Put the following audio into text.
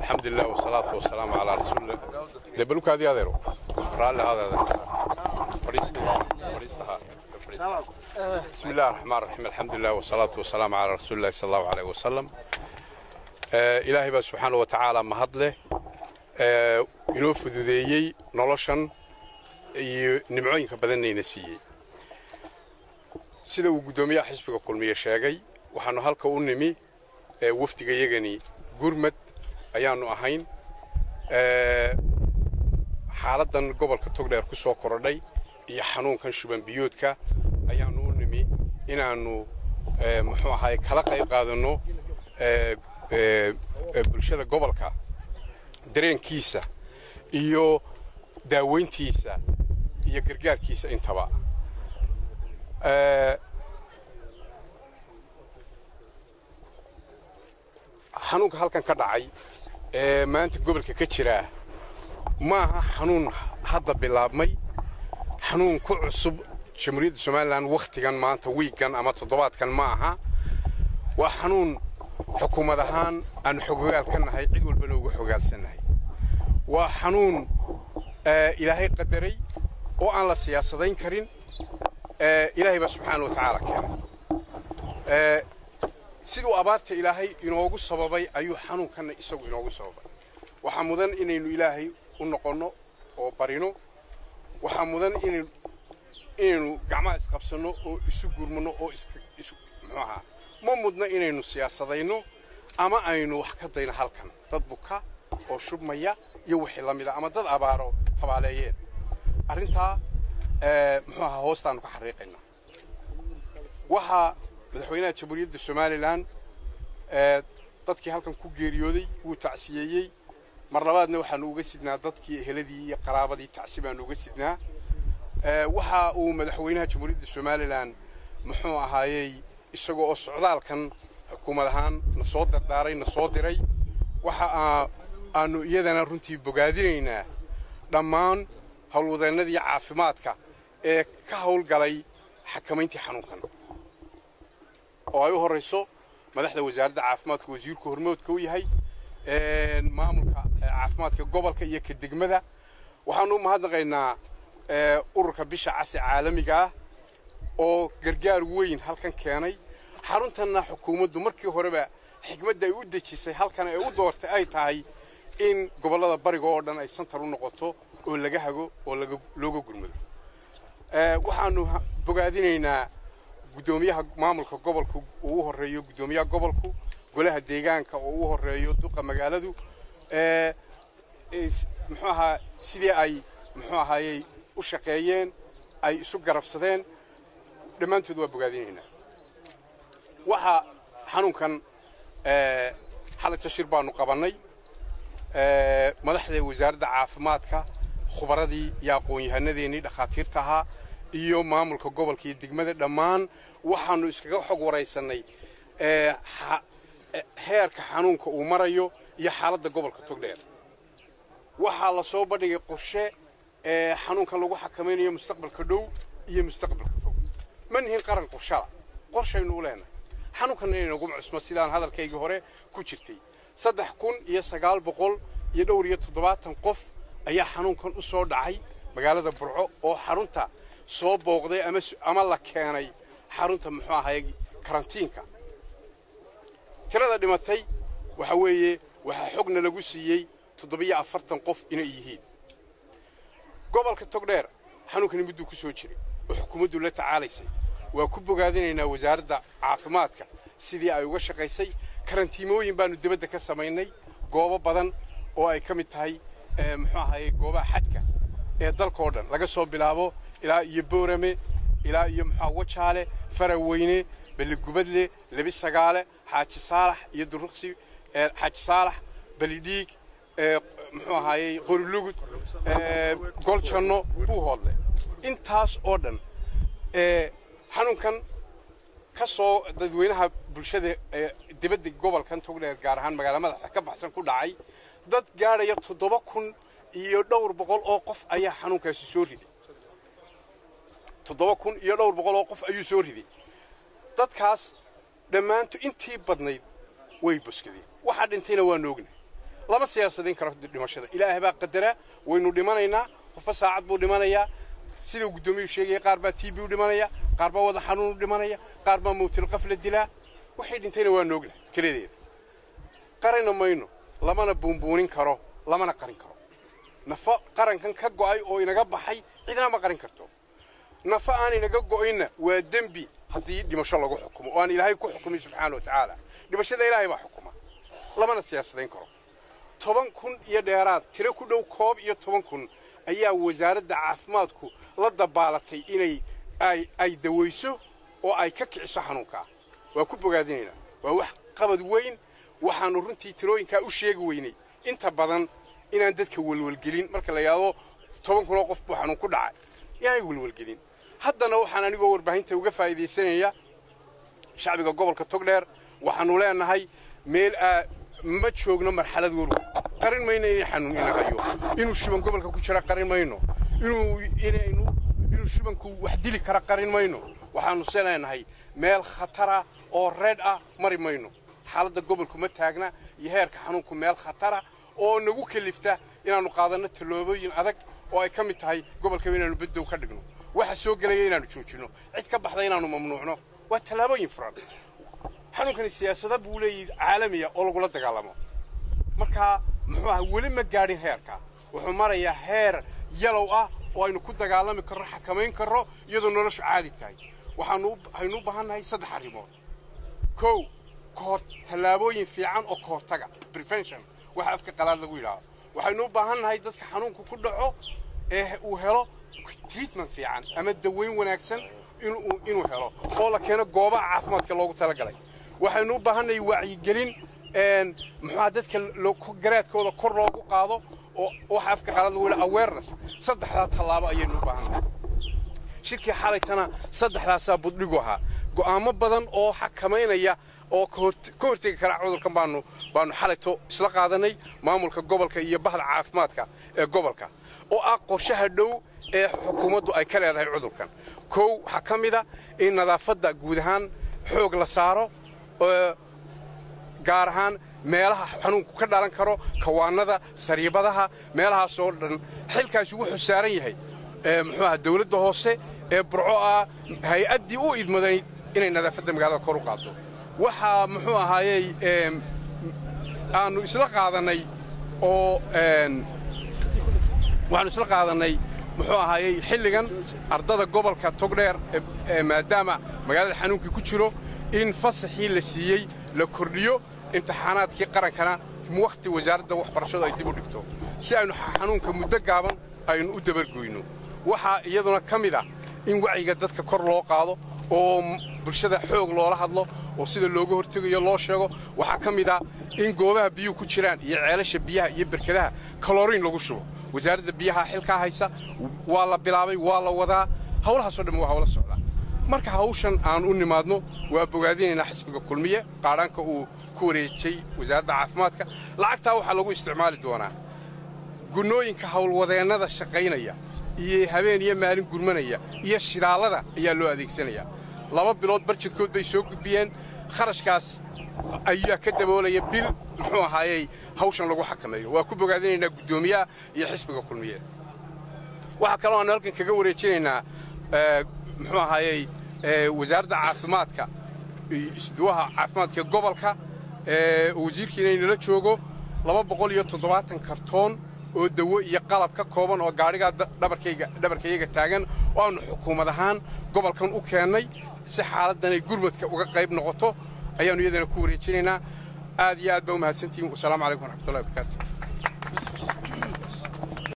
alxamdulilah wasalaatu wasalaamu calaa rasuulillah dee balukaadii adeero raalli adeeda bismi illahi raxmaan raxiim alxamdulilah wasalaatu wasalaamu calaa rasuulillahi sal allahu aleyh wasalam ilaahay baa subxaana wa tacaala mahad leh inoo fududeeyey noloshan iyo nimcooyinka badannayna siiyey sida uu guddoomiyaha xisbiga kulmiye sheegay waxaannu halka u nimi wafdiga yagani gurmad ayaannu ahayn xaaladdan gobolka togdheer ku soo korodhay iyo xanuunkan shuban biyoodka ayaannu u nimi inaannu muxuu ahaay kala qayb qaadanno bulshada gobolka dareenkiisa iyo daaweyntiisa iyo gargaarkiisa intaba xanuunka halkan ka dhacay ee maanta gobolka ka jiraa ma aha xanuun hadda bilaabmay xanuun ku cusub jamhuuriyadda somalilan wakhtigan maanta wiiggan ama toddobaadkan ma aha waa xanuun xukuumad ahaan aanu xogogaal ka nahay cid walbana uga xogaalsannahay waa xanuun ilaahay qadaray oo aan la siyaasadayn karin ilaahay baa subxaana wa tacaala keenay siduu abaarta ilaahay inoogu sababay ayuu xanuunkanna isagu inoogu sababay waxaa mudan inaynu ilaahay u noqonno oo barino waxaa mudan inaynu gacmaha isqabsanno oo isu gurmanno oo muxuu ahaa ma mudna inaynu siyaasadayno ama aynu wax ka dayno halkan dad buka oo shubmaya iyo wixii la mida ama dad abaaro tabaaleeyeen arrintaa muxuu ahaa hoostaannu ka xariiqaynaa waxaa madaxweynaha jamhuuriyadda somalilan dadkii halkan ku geeriyooday wuu tacsiyeeyey mar labaadna waxaanu uga sidnaa dadkii eheladii iyo qaraabadii tacsi baanu uga sidnaa waxa uu madaxweynaha jamhuuriyadda somalilan muxuu ahaayey isagoo oo socdaalkan xukuumad ahaan na soo dardaaray na soo diray waxa aanu iyadana runtii bogaadinaynaa dhammaan howlwadeennadii caafimaadka ee ka howlgalay xakamayntii xanuunkan oo ay u horrayso madaxda wasaaradda caafimaadka wasiirku hormoodka u yahay maamulka caafimaadka gobolka iyo ka degmada waxaanu u mahadnaqaynaa ururka bisha casi caalamiga ah oo gargaar weyn halkan keenay xaruntanna xukuumaddu markii horeba xikmadda ay u dejisay halkan ay u doortay ay tahay in gobollada bariga oo dhan ay santar u noqoto oo laga hago oo looga gurmado waxaanu bogaadinaynaa guddoomiyaha maamulka gobolku uu u horreeyo guddoomiyaha gobolku golaha deegaanka oo u horreeyo duqa magaaladu muxuu ahaa sidii ay muxuu ahaayey u shaqeeyeen ay isu garabsadeen dhammaantood waa bogaadinaynaa waxaa xanuunkan xalayto shir baanu qabannay madaxda wasaaradda caafimaadka khubaradii iyo aqoon-yahanadeenii dhakhaatiirta ahaa iyo maamulka gobolka iyo degmada dhammaan waxaanu iskaga xog waraysannay heerka xanuunka uu marayo iyo xaaladda gobolka togdheer waxaa la soo bandhigay qorshe xanuunkan lagu xakamaynayo mustaqbalka dhow iyo mustaqbalka fog ma nihin qaran qorshala qorshaynu u leenahay xanuunkanna inaynagu cusmo sidaan hadalkaygii hore ku jirtay saddex kun iyo sagaal boqol iyo dhowr iyo toddobaatan qof ayaa xanuunkan u soo dhacay magaalada burco oo xarunta soo booqday ama la keenay xarunta muxuu ahay karantiinka tirada dhimatay waxa weeye waxaa xogna lagu siiyey toddobiyo afartan qof inay yihiin gobolka togdheer xanuunkani mudduu ku soo jiray oo xukuumaddu la tacaalaysay waa ku bogaadinaynaa wasaaradda caafimaadka sidii ay uga shaqaysay karantiimooyin baanu dibadda ka samaynay goobo badan oo ay ka mid tahay muxuu ahaye goobaha xadka ee dalkao dhan laga soo bilaabo ilaa iyo boorame ilaa iyo muxua wajaale faraweyne beligubadle lebi sagaale xaaji saalax iyo duruqsi xaaji saalax belidhiig muxuu ahaayey qorilugud goljanno buuhoodle intaas oo dhan xanuunkan ka soo dadweynaha bulshada dibadda gobolkan togdheer gaar ahaan magaala madaxa ka baxsan ku dhacay dad gaadhaya toddoba kun iyo dhowr boqol oo qof ayaa xanuunkaasi soo riday toddoba kun iyo dhowr boqol oo qof ayuu soo riday dadkaas dhammaantu intii badnayd way boskadeen waxaa dhintayna waanu ognahay lama siyaasadayn karo dhimashada ilaahay baa qadara waynu dhimanaynaa qofba saacad buu dhimanayaa sida guddoomiyuu sheegaya qaar baa t b u dhimanaya qaar baa wada xanuun u dhimanaya qaar baa mawtilqaf la dilaa waxay dhintayna waa nooglah keladeeda qarina mayno lamana buunbuunin karo lamana qarin karo nafo qarankan ka go'ay oo inaga baxay cidna ma qarin karto nafo aan inaga go'ayna waa dembi haddii dhimasho lagu xukumo oo aan ilaahay ku xukumay subxaana wa tacaala dhimashada ilaahay baa xukuma lamana siyaasadayn karo toban kun iyo dheeraad tiro ku dhow koob iyo toban kun ayaa wasaaradda caafimaadku la dabaalatay inay ay dawayso oo ay ka kiciso xanuunkaa waa ku bogaadinaynaa waa wax qabad weyn waxaannu runtii tirooyinkaa u sheegi weynay inta badan inaan dadka welwelgelin marka la yidhaahdo toban kunoo qof buu xanuun ku dhacay inaanay welwelgelin haddana waxaan anigoo warbaahinta uga faa'iidaysanaya shacbiga gobolka togdheer waxaannu leenahay meel ma joogno marxalad warwa qarin mayno inay xanuun ina hayo inuu shuban gobolka ku jira qarin mayno inuu inaynu inuu shubanku wax dili kara qarin mayno waxaannu se leenahay meel khatara oo reed ah mari mayno xaaladda gobolku ma taagna iyo heerka xanuunku meel khatara oo nagu kelifta inaannu qaadanno tallaabooyin adag oo ay ka mid tahay gobolkaba inaannu beddow ka dhigno waxa soo gelaya inaannu joojinno cid ka baxda inaannu mamnuucno waa tallaabooyin furan xanuunkani siyaasada buu leeyahay caalamiya oo lagula dagaalamo markaa muxuu aha weli ma gaadhin heerka wuxuu marayaa heer yalow ah oo aynu ku dagaalami karro xakamayn karro iyadoo noloshu caadi tahay waxaanu waxaynu u baahan nahay saddex arrimood kow kahor tallaabooyin fiican oo ka hortaga prevention waxa afka qalaad lagu yidhaahdo waxaynu u baahan nahay dadka xanuunku ku dhaco ee uu helo treatment fiican ama daweyn wanaagsan inuu inuu helo oo la keeno goobaha caafimaadka loogu talagalay waxaynu u baahannahay wacyigelin muxuuha dadka garaadkooda kor loogu qaado oo waxa afka qalaad lagu yidhaha awareness saddexdaa tallaabo ayaynu u baahannahay shirkii xalaytana saddexdaasaa buddhigu ahaa go'aamo badan oo xakamaynaya oo ka hortegi kara cudurkan baanu baanu xalayto isla qaadanay maamulka gobolka iyo bahda caafimaadka ee gobolka oo ah qorshaha dhow ee xukuumaddu ay ka leedahay cudurkan kow waxaa ka mid a in nadaafadda guud ahaan xoog la saaro gaar ahaan meelaha xanuunku ka dhalan karo kawaanada sariibadaha meelahaasoo dhan xilkaasi wuxuu saaran yahay muxuu aha dawladda hoose ee burco ah hay-addii u idmadayd inay nadaafadda magaalada kor u qaaddo waxaa muxuu ahaayey aanu isla qaadannay oo waxaanu isla qaadannay muxuu ahaayey xilligan ardada gobolka togdheer maadaama magaalada xanuunkii ku jiro in fasaxii la siiyey la kordhiyo imtixaanaadkii qarankana wakhti wasaaradda waxbarashadu ay dib u dhigto si aynu xanuunka muddo gaaban aynu u dabargoyno waxaa iyaduna ka mid ah in wacyiga dadka kor loo qaado oo bulshada xoog loola hadlo oo sida looga hortegayo loo sheego waxaa ka mid ah in goobaha biyuhu ku jiraan iyo ceelasha biyaha iyo berkadaha kaloriin lagu shubo wasaaradda biyaha xilkaa haysa waa la bilaabay waa la wadaa hawlahaasoo dhan waa hawla socdaa marka hawshan aan u nimaadno waa bogaadinaynaa xisbiga kulmiye qaadhaanka uu ku wareejay wasaaradda caafimaadka lacagtaa waxaa lagu isticmaali doonaa gunnooyinka howlwadeennada shaqaynaya iyo habeen iyo maalin gurmanaya iyo shidaallada ayaa loo adeegsanayaa laba bilood barjadkood bay soo gudbiyeen kharashkaas ayaa ka daboolaya bil muxuu ahaayey hawshan lagu xakameeyo waa ku bogaadinaynaa guddoomiyaha iyo xisbiga kulmiye waxaa kaloo aanu halkan kaga wareejinaynaa muxuu ahaayey wasaaradda caafimaadka isduwaha caafimaadka gobolka wasiirkiina inala joogo laba boqol iyo toddobaatan kartoon oo dawo iyo qalab ka kooban oo gaadhigaa dhabarkayaga taagan oo aanu xukuumad ahaan gobolkan u keennay si xaaladdanay gurmadka uga qayb noqoto ayaannu iyadana ku wareejinaynaa aad iyo aad baa u mahadsantihiin wasalaamu calaykum waraxmatullahi wabarakaatu